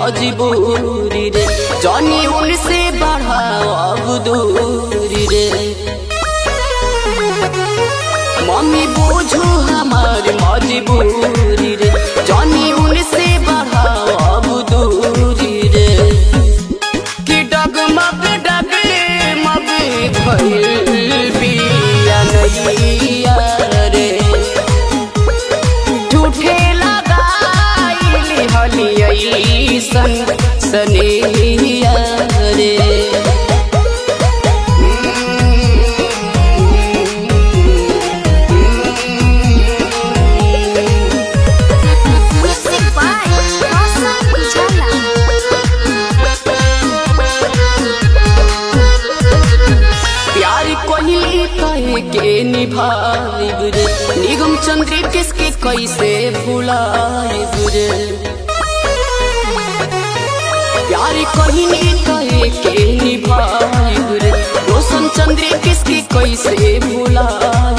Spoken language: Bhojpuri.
मजबूरी रे जानी उनसे बढ़ाओ अब दूरी रे मम्मी बुझू हमार मजबूरी रे जानी उनसे बढ़ाओ अब दूरी रे कि डगमग डगमग भइल बिया नैया रे झूठे लगाइल हलियै सन सनेहिया रे Music by Rosa Ujala. प्यार कोहली कहे के निभाइब रे निगम चंद्र किसके कैसे भुलाइब रे प्यार कोहली कहे के निभाइब रे रोशन चंद्र किसके कैसे भुलाइब